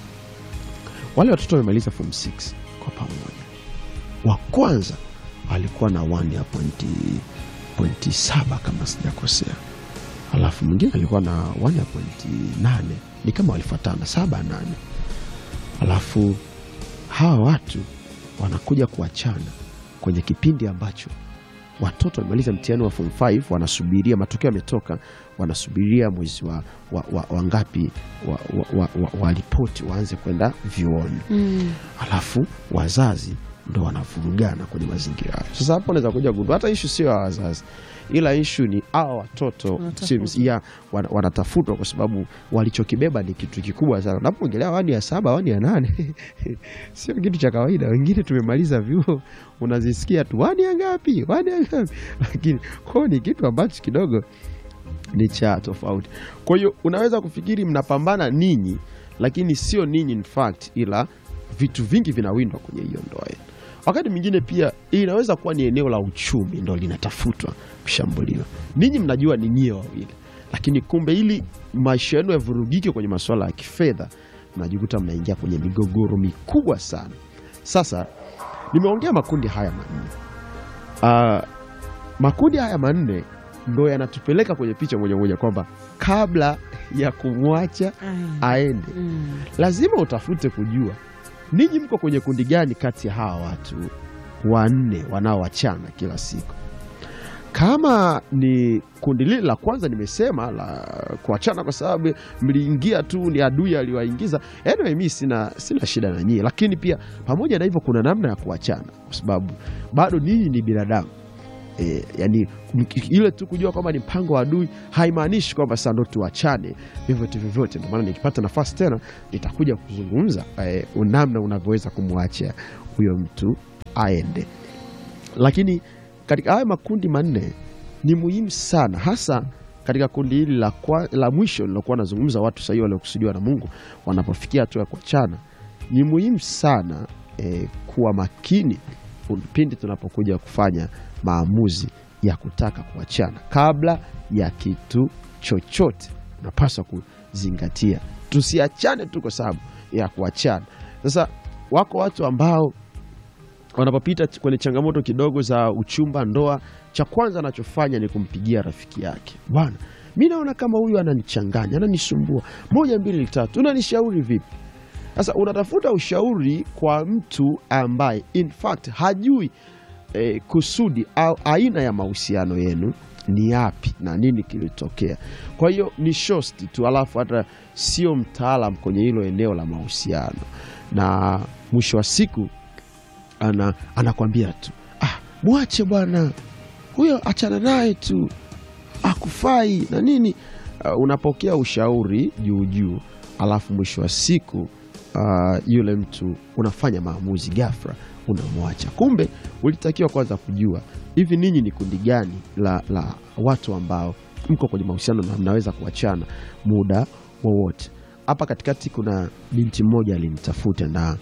Wale watoto wamemaliza form 6 kwa pamoja. Wa kwanza alikuwa na 1 ya pointi pointi saba kama sijakosea, alafu mwingine alikuwa na 1 ya pointi nane, ni kama walifuatana saba nane. Alafu hawa watu wanakuja kuachana kwenye kipindi ambacho watoto wamemaliza mtihani wa form 5 wanasubiria matokeo yametoka, wanasubiria mwezi wa, wa, wa, wa ngapi wa, wa, wa, wa, wa ripoti waanze kwenda vyuoni Mm. alafu wazazi ndo wanavurugana kwenye mazingira hayo. Sasa hapo unaweza kuja gundua hata ishu sio ya wazazi, ila ishu ni hawa watoto Wanatafutwa. si- ya, wana- wanatafutwa kwa sababu walichokibeba ni kitu kikubwa sana. Unapoongelea wani ya saba wani ya nane sio kitu cha kawaida. Wengine tumemaliza vyuo unazisikia tu wani ya ngapi wani ya ngapi, lakini kwao ni kitu ambacho kidogo ni cha tofauti. Kwa hiyo unaweza kufikiri mnapambana ninyi, lakini sio ninyi in fact, ila vitu vingi vinawindwa kwenye hiyo ndoa yenu. Wakati mwingine pia inaweza kuwa ni eneo la uchumi ndo linatafutwa kushambuliwa. Ninyi mnajua ni nyie wawili, lakini kumbe ili maisha yenu yavurugike kwenye masuala ya kifedha, mnajikuta mnaingia kwenye migogoro mikubwa sana. Sasa nimeongea makundi haya manne. Ah, makundi haya manne ndo yanatupeleka kwenye picha moja moja kwamba kabla ya kumwacha Aya. aende Mm. lazima utafute kujua ninyi mko kwenye kundi gani kati ya hawa watu wanne wanaoachana kila siku. Kama ni kundi lile la kwanza nimesema la kuachana kwa sababu mliingia tu, ni adui aliwaingiza. Anyway, mi sina, sina shida na nyie, lakini pia pamoja na hivyo kuna namna ya kuachana, kwa sababu bado ninyi ni binadamu E, yani mki- ile tu kujua kwamba ni mpango wa adui haimaanishi kwamba sasa ndo tuachane vyovyote vyovyote. Ndio maana nikipata nafasi tena nitakuja kuzungumza e, namna unavyoweza kumwacha huyo mtu aende. Lakini katika haya makundi manne ni muhimu sana, hasa katika kundi hili la, kwa- la mwisho lilokuwa nazungumza, watu sahihi waliokusudiwa na Mungu wanapofikia hatua ya kuachana, ni muhimu sana eh, kuwa makini pindi tunapokuja kufanya maamuzi ya kutaka kuachana. Kabla ya kitu chochote, unapaswa kuzingatia, tusiachane tu kwa sababu ya kuachana. Sasa wako watu ambao wanapopita ch- kwenye changamoto kidogo za uchumba, ndoa, cha kwanza anachofanya ni kumpigia rafiki yake, bwana, mi naona kama huyu ananichanganya, ananisumbua, moja mbili tatu, unanishauri vipi? Sasa unatafuta ushauri kwa mtu ambaye in fact hajui eh, kusudi au aina ya mahusiano yenu ni yapi na nini kilitokea. Kwa hiyo ni shosti tu, alafu hata sio mtaalam kwenye hilo eneo la mahusiano, na mwisho wa siku ana, anakwambia tu ah, mwache bwana huyo, achana naye tu, akufai na nini. Uh, unapokea ushauri juu juu, alafu mwisho wa siku uh, yule mtu unafanya maamuzi ghafla, unamwacha. Kumbe ulitakiwa kwanza kujua hivi ninyi ni kundi gani la, la watu ambao mko kwenye mahusiano na mnaweza kuachana muda wowote. Hapa katikati kuna binti mmoja alinitafuta na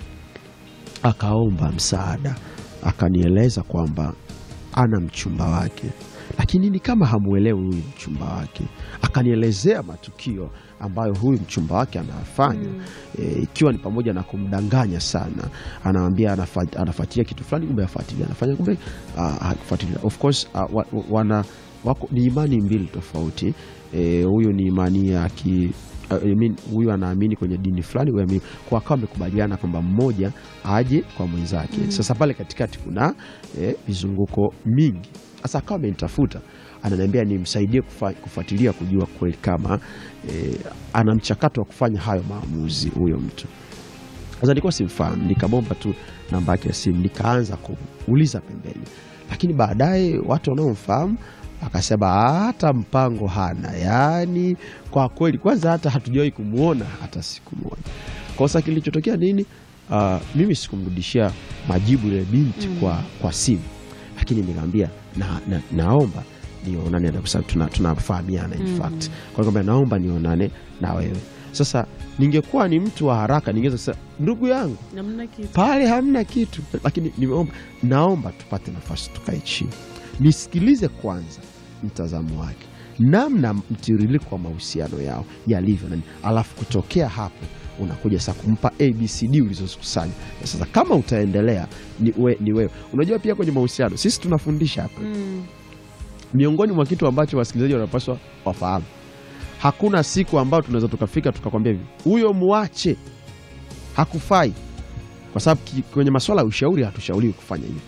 akaomba msaada, akanieleza kwamba ana mchumba wake, lakini ni kama hamuelewi huyu mchumba wake. Akanielezea matukio ambayo huyu mchumba wake anafanya e, ikiwa ni pamoja na kumdanganya sana. Anawambia anafa- anafuatilia kitu fulani, kumbe afuatilia, anafanya kumbe ah, hakufuatilia. Of course ah, wa, wa- wana wako ni imani mbili tofauti. E, huyu ni imani ya ki I mean, huyu anaamini kwenye dini fulani, huyu aamini kwa akawa amekubaliana kwamba mmoja aje kwa mwenzake. Sasa pale katikati kuna eh, vizunguko mingi. Sasa akawa amenitafuta ananiambia nimsaidie kufa- kufuatilia kujua kweli kama eh, ana mchakato wa kufanya hayo maamuzi huyo mtu. Sasa nilikuwa simfahamu, nikamwomba tu namba yake ya simu, nikaanza kuuliza pembeni, lakini baadaye watu wanaomfahamu akasema hata mpango hana. Yaani kwa kweli, kwanza hata hatujawahi kumwona hata siku moja. Kosa kilichotokea nini? Ah, mimi sikumrudishia majibu yule binti kwa, kwa simu, lakini nikamwambia na, na, naomba nionane na kwa sababu tuna- tunafahamiana in fact. Kwa hiyo nikamwambia naomba nionane na wewe. Sasa ningekuwa ni mtu wa haraka ningeweza kusema ndugu yangu namna kitu pale hamna kitu, lakini nimeomba, naomba tupate nafasi tukae chini nisikilize kwanza mtazamo wake, namna mtiririko wa mahusiano yao yalivyo nani, alafu kutokea hapo unakuja sasa kumpa abcd ulizozikusanya. Sasa kama utaendelea ni, we, ni wewe. Unajua pia kwenye mahusiano sisi tunafundisha hapa mm. miongoni mwa kitu ambacho wasikilizaji wanapaswa wafahamu, hakuna siku ambayo tunaweza tukafika tukakwambia hivi huyo muache, hakufai, kwa sababu ki- kwenye masuala ya ushauri hatushauriwi kufanya hivyo.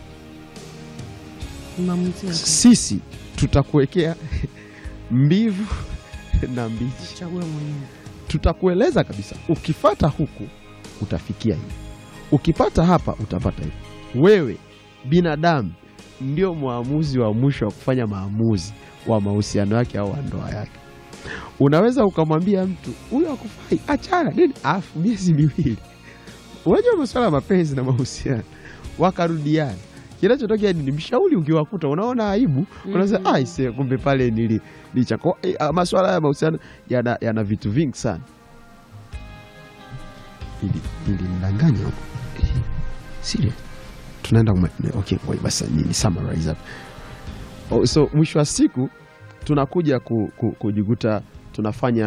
maamuzi yako Sisi tutakuwekea mbivu na mbichi, chague mwenyewe tutakueleza kabisa, ukifata huku utafikia hivi, ukipata hapa utapata hivi. Wewe binadamu ndio mwamuzi wa mwisho wa kufanya maamuzi wa mahusiano yake au wa ndoa yake. Unaweza ukamwambia mtu huyo akufai, achana nini, afu miezi miwili, unajua masuala ya mapenzi na mahusiano, wakarudiana kinachotokea ni mshauri ukiwakuta unaona aibu, unasema Mhm. aise, kumbe pale nili licha kwa eh, ah, masuala ya mahusiano yana, yana vitu vingi sana. Ili nilimdanganya huko Eh, serious tunaenda kuma- okay, ngoja basi nini summarize hapa. Oh, so mwisho wa siku tunakuja ku, ku, kujikuta tunafanya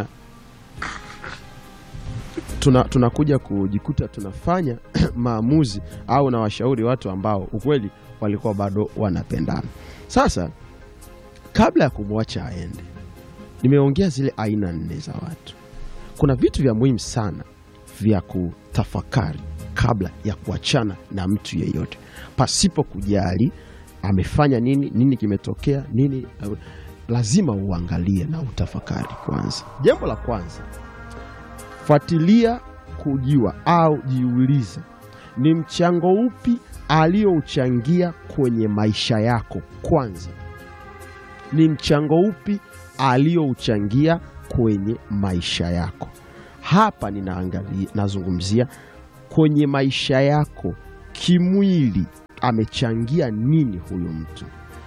tuna, tunakuja kujikuta tunafanya maamuzi au na washauri watu ambao ukweli walikuwa bado wanapendana. Sasa kabla ya kumwacha aende, nimeongea zile aina nne za watu. Kuna vitu vya muhimu sana vya kutafakari kabla ya kuachana na mtu yeyote, pasipo kujali amefanya nini, nini kimetokea, nini. Lazima uangalie na utafakari kwanza. Jambo la kwanza, fuatilia kujua au jiulize ni mchango upi aliyouchangia kwenye maisha yako kwanza. Ni mchango upi aliyouchangia kwenye maisha yako? Hapa ninaangalia, nazungumzia kwenye maisha yako kimwili, amechangia nini huyu mtu?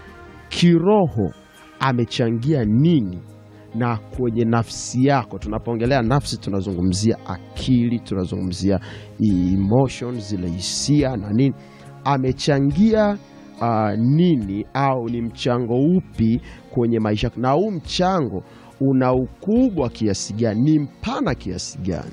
Kiroho amechangia nini? Na kwenye nafsi yako, tunapoongelea nafsi tunazungumzia akili, tunazungumzia emotions, zile hisia na nini, amechangia uh, nini au ni mchango upi kwenye maisha yako, na huu mchango una ukubwa kiasi gani, ni mpana kiasi gani?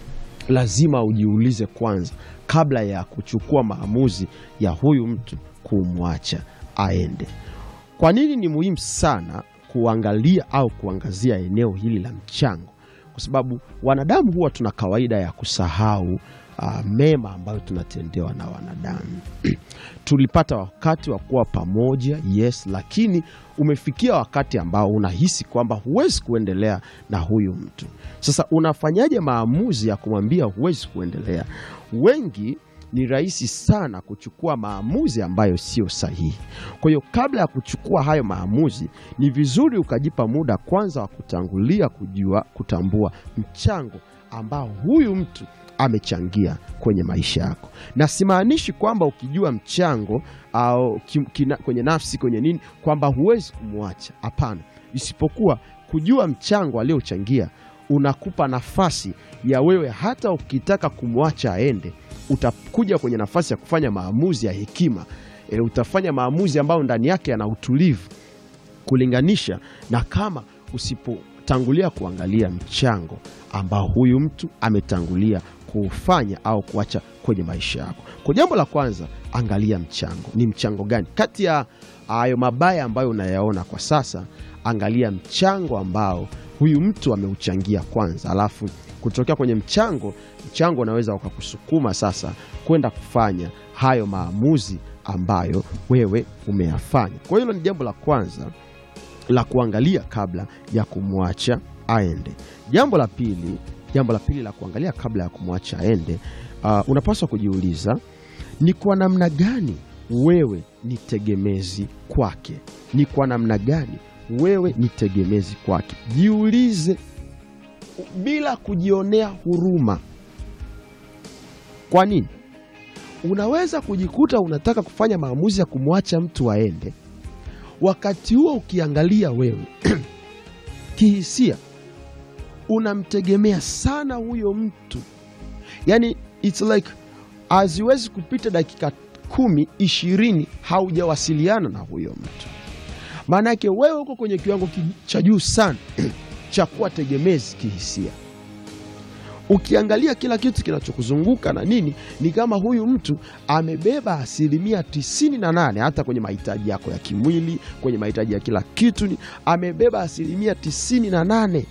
Lazima ujiulize kwanza kabla ya kuchukua maamuzi ya huyu mtu kumwacha aende. Kwa nini ni muhimu sana kuangalia au kuangazia eneo hili la mchango? Kwa sababu wanadamu huwa tuna kawaida ya kusahau uh, mema ambayo tunatendewa na wanadamu. Tulipata wakati wa kuwa pamoja, yes, lakini umefikia wakati ambao unahisi kwamba huwezi kuendelea na huyu mtu. Sasa unafanyaje maamuzi ya kumwambia huwezi kuendelea? Wengi ni rahisi sana kuchukua maamuzi ambayo sio sahihi. Kwa hiyo kabla ya kuchukua hayo maamuzi, ni vizuri ukajipa muda kwanza wa kutangulia kujua, kutambua mchango ambao huyu mtu amechangia kwenye maisha yako, na simaanishi kwamba ukijua mchango au ki- kina, kwenye nafsi kwenye nini kwamba huwezi kumwacha. Hapana, isipokuwa kujua mchango aliochangia unakupa nafasi ya wewe hata ukitaka kumwacha aende, utakuja kwenye nafasi ya kufanya maamuzi ya hekima. E, utafanya maamuzi ambayo ndani yake yana utulivu kulinganisha na kama usipotangulia kuangalia mchango ambao huyu mtu ametangulia kuufanya au kuacha kwenye maisha yako. Kwa jambo la kwanza, angalia mchango. Ni mchango gani kati ya hayo mabaya ambayo unayaona kwa sasa? Angalia mchango ambao huyu mtu ameuchangia kwanza, alafu kutokea kwenye mchango, mchango unaweza ukakusukuma sasa kwenda kufanya hayo maamuzi ambayo wewe umeyafanya. Kwa hiyo hilo ni jambo la kwanza la kuangalia kabla ya kumwacha aende. Jambo la pili, jambo la pili la kuangalia kabla ya kumwacha aende, uh, unapaswa kujiuliza ni kwa namna gani wewe ni tegemezi kwake. Ni kwa namna gani wewe ni tegemezi kwake? Jiulize bila kujionea huruma. Kwa nini? Unaweza kujikuta unataka kufanya maamuzi ya kumwacha mtu aende, wakati huo ukiangalia wewe kihisia unamtegemea sana huyo mtu, yani it's like haziwezi kupita dakika kumi ishirini haujawasiliana na huyo mtu. Maana yake wewe uko kwenye kiwango ki- cha juu sana cha kuwa tegemezi kihisia. Ukiangalia kila kitu kinachokuzunguka na nini, ni kama huyu mtu amebeba asilimia tisini na nane hata kwenye mahitaji yako ya kimwili, kwenye mahitaji ya kila kitu ni amebeba asilimia tisini na nane.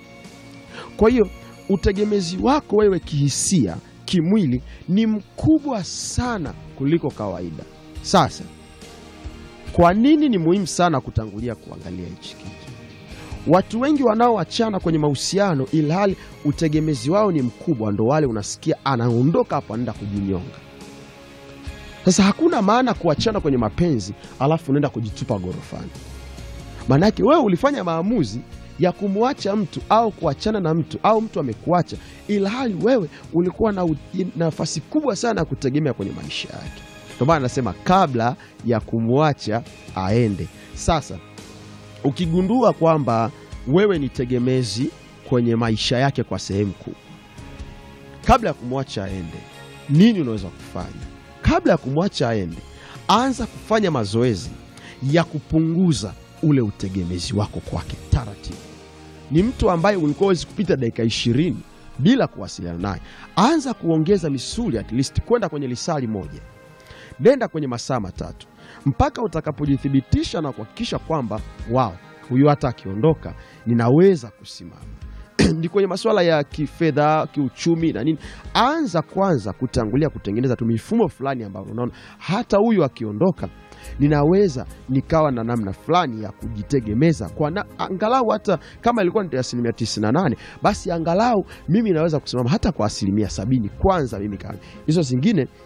Kwa hiyo utegemezi wako wewe kihisia, kimwili ni mkubwa sana kuliko kawaida. Sasa kwa nini ni muhimu sana kutangulia kuangalia hichi kitu? Watu wengi wanaoachana kwenye mahusiano ilhali utegemezi wao ni mkubwa, ndo wale unasikia anaondoka hapo anaenda kujinyonga. Sasa hakuna maana kuachana kwenye mapenzi alafu unaenda kujitupa gorofani. Maanake wewe ulifanya maamuzi ya kumwacha mtu au kuachana na mtu au mtu amekuacha, ilhali wewe ulikuwa na u- nafasi kubwa sana ya kutegemea kwenye maisha yake. Ndio maana nasema kabla ya kumwacha aende. Sasa ukigundua kwamba wewe ni tegemezi kwenye maisha yake kwa sehemu kubwa, kabla ya kumwacha aende, nini unaweza kufanya? Kabla ya kumwacha aende, anza kufanya mazoezi ya kupunguza ule utegemezi wako kwake taratibu. Ni mtu ambaye ulikuwa huwezi kupita dakika ishirini bila kuwasiliana naye, anza kuongeza misuli at least kwenda kwenye lisali moja nenda kwenye masaa matatu mpaka utakapojithibitisha na kuhakikisha kwamba wao huyu hata akiondoka ninaweza kusimama ni kwenye masuala ya kifedha kiuchumi na nini anza kwanza kutangulia kutengeneza tu mifumo fulani ambayo unaona hata huyu akiondoka ninaweza nikawa na namna fulani ya kujitegemeza kwa na, angalau hata kama ilikuwa ni asilimia 98 basi angalau mimi naweza kusimama hata kwa asilimia sabini kwanza mimi kama hizo zingine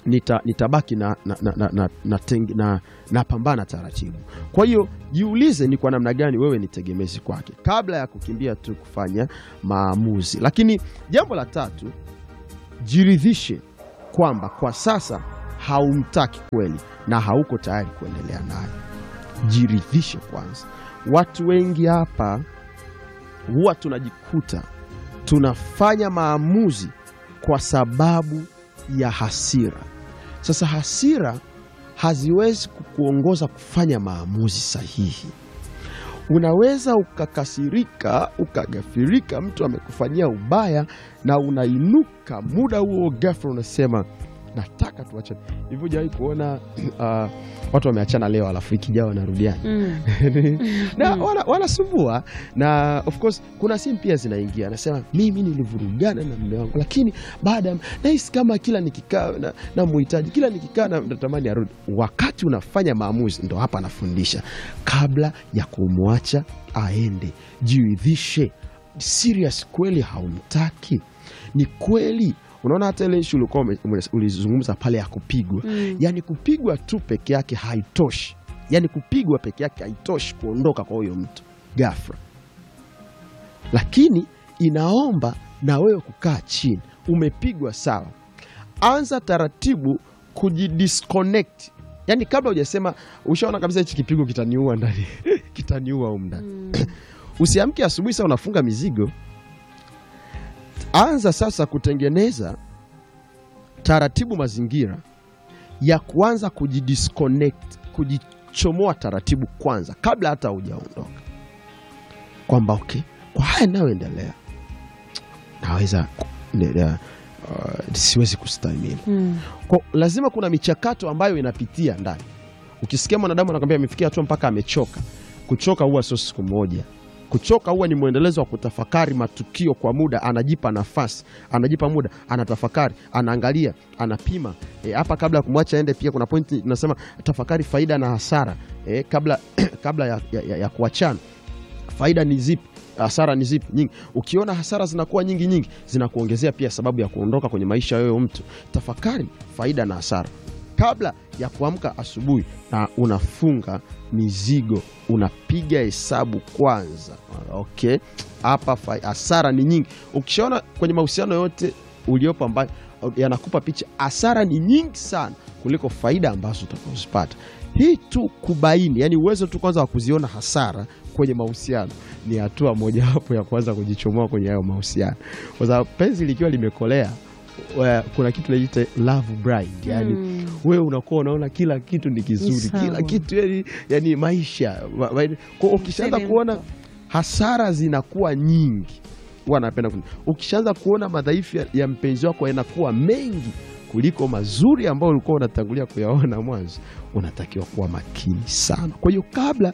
nita, nitabaki na, na, na, na, na, na, tengi- na, na pambana taratibu. Kwa hiyo jiulize ni kwa namna gani wewe ni tegemezi kwake kabla ya kukimbia tu kufanya maamuzi. Lakini jambo la tatu, jiridhishe kwamba kwa sasa haumtaki kweli na hauko tayari kuendelea naye. Jiridhishe kwanza. Watu wengi hapa huwa tunajikuta tunafanya maamuzi kwa sababu ya hasira. Sasa hasira haziwezi kukuongoza kufanya maamuzi sahihi. Unaweza ukakasirika, ukagafirika, mtu amekufanyia ubaya na unainuka muda huo ghafla unasema nataka tuachane. Hivyo hujawahi kuona uh, watu wameachana leo alafu wiki ijayo wanarudiana Mm. na wana- wanasumbua na of course kuna simu pia zinaingia, anasema mimi nilivurugana na mume wangu, lakini baada ya nahisi kama kila nikikaa na, na muhitaji kila nikikaa na natamani arudi. Wakati unafanya maamuzi, ndo hapa anafundisha kabla ya kumwacha aende, jiridhishe serious, kweli haumtaki? Ni kweli Unaona, hata ile ishu ulikuwa ume- ume- ulizungumza pale ya kupigwa Mm. yaani kupigwa tu peke yake haitoshi, yaani kupigwa peke yake haitoshi kuondoka kwa huyo mtu ghafla, lakini inaomba na wewe kukaa chini. Umepigwa sawa, anza taratibu kujidisconnect, yaani kabla hujasema ushaona kabisa hichi kipigo kitaniua ndani kitaniua humu ndani Mm. Usiamke asubuhi saa unafunga mizigo. Anza sasa kutengeneza taratibu mazingira ya kuanza kujidisconnect, kujichomoa taratibu kwanza, kabla hata hujaondoka, kwamba okay, kwa haya nayoendelea naweza kuendelea, uh, siwezi kustahimili Mm. kwa lazima kuna michakato ambayo inapitia ndani. Ukisikia mwanadamu anakwambia amefikia hatua mpaka amechoka, kuchoka huwa sio siku moja. Kuchoka huwa ni mwendelezo wa kutafakari matukio kwa muda, anajipa nafasi, anajipa muda, anatafakari, anaangalia, anapima E, hapa kabla ya kumwacha aende. Pia kuna pointi inasema tafakari faida na hasara e, kabla, kabla ya, ya, ya, ya kuachana faida ni zipi hasara ni zipi nyingi ukiona hasara zinakuwa nyingi nyingi zinakuongezea pia sababu ya kuondoka kwenye maisha ya huyo mtu tafakari faida na hasara kabla ya kuamka asubuhi na unafunga mizigo unapiga hesabu kwanza okay hapa fa- hasara ni nyingi ukishaona kwenye mahusiano yote uliopo ambayo yanakupa picha hasara ni nyingi sana kuliko faida ambazo utakazozipata hii tu kubaini yani uwezo tu kwanza wa kuziona hasara kwenye mahusiano ni hatua mojawapo ya kuanza kujichomoa kwenye hayo mahusiano kwa sababu penzi likiwa limekolea wa- kuna kitu naita love blind yani Mm. wewe unakuwa unaona kila kitu ni kizuri sawa. kila kitu yani, yani maisha wa- wa- kwa ukishaanza Mseme kuona mko. hasara zinakuwa nyingi huwa napenda kuni- ukishaanza kuona madhaifu ya, ya mpenzi wako yanakuwa mengi kuliko mazuri ambayo ulikuwa unatangulia kuyaona mwanzo unatakiwa kuwa makini sana kwa hiyo kabla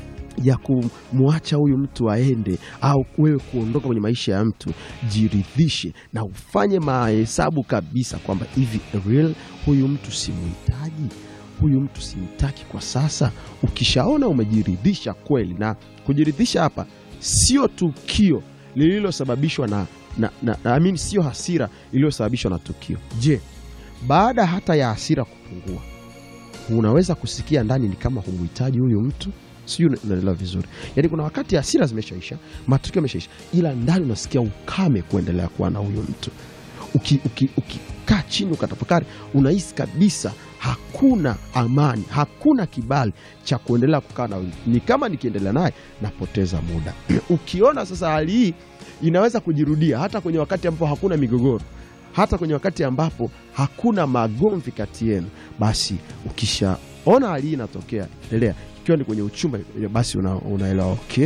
ya kumwacha huyu mtu aende au wewe kuondoka kwenye maisha ya mtu, jiridhishe na ufanye mahesabu kabisa kwamba hivi real huyu mtu simuhitaji, huyu mtu simtaki kwa sasa. Ukishaona umejiridhisha kweli, na kujiridhisha hapa sio tukio lililosababishwa na, na, na, na I mean, sio hasira iliyosababishwa na tukio. Je, baada hata ya hasira kupungua, unaweza kusikia ndani ni kama humuhitaji huyu mtu sijui una- unaelewa vizuri yaani kuna wakati hasira zimeshaisha matukio yameshaisha ila ndani unasikia ukame kuendelea kuwa na huyo mtu ukikaa uki, ukikaa chini ukatafakari unahisi kabisa hakuna amani hakuna kibali cha kuendelea kukaa na huyu ni kama nikiendelea naye napoteza muda ukiona sasa hali hii inaweza kujirudia hata kwenye wakati ambapo hakuna migogoro hata kwenye wakati ambapo hakuna magomvi kati yenu basi ukishaona hali hii inatokea endelea ikiwa ni kwenye uchumba basi una, unaelewa okay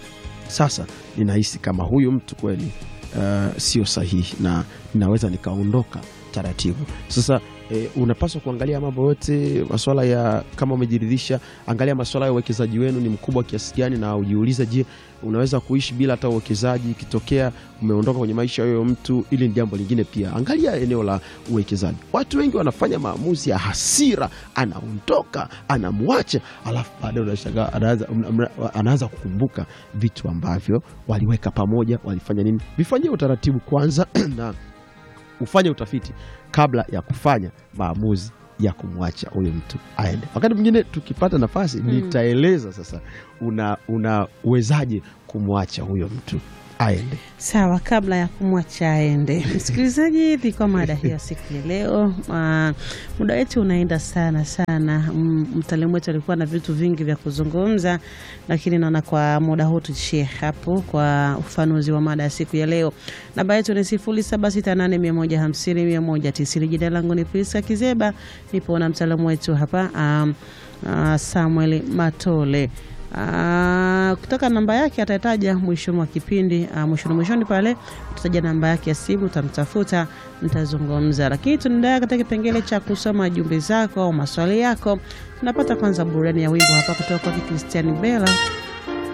sasa ninahisi kama huyu mtu kweli uh, sio sahihi na ninaweza nikaondoka taratibu sasa eh, unapaswa kuangalia mambo yote maswala ya kama umejiridhisha angalia maswala ya uwekezaji wenu ni mkubwa kiasi gani na ujiulize je unaweza kuishi bila hata uwekezaji ikitokea umeondoka kwenye maisha ya huyo mtu ili ni jambo lingine pia angalia eneo la uwekezaji watu wengi wanafanya maamuzi ya hasira anaondoka anamwacha alafu baadaye unashangaa anaanza- mna- mna- anaanza kukumbuka vitu ambavyo waliweka pamoja walifanya nini vifanyie utaratibu kwanza na ufanye utafiti kabla ya kufanya maamuzi ya kumwacha huyo mtu aende. Wakati mwingine tukipata nafasi nitaeleza sasa una unawezaje kumwacha huyo mtu aende. Sawa, kabla ya kumwacha aende, msikilizaji, ilikuwa mada hiyo siku ya leo. Ah, muda wetu unaenda sana sana. Mm, Mtaalamu wetu alikuwa na vitu vingi vya kuzungumza, lakini naona kwa muda huu tuishie hapo kwa ufanuzi wa mada ya siku ya leo. Namba yetu ni sifuri saba sita nane mia moja hamsini mia moja tisini. Jina langu ni Priska Kizeba, nipo na mtaalamu wetu hapa um, uh, Samuel Matole. Ah, kutoka namba yake atataja mwishoni mwa kipindi ah, mwishoni mwishoni pale utataja namba yake ya simu, utamtafuta, mtazungumza. Lakini tunaendelea katika kipengele cha kusoma jumbe zako au maswali yako. Tunapata kwanza burudani ya wimbo hapa kutoka kwa Christian Bella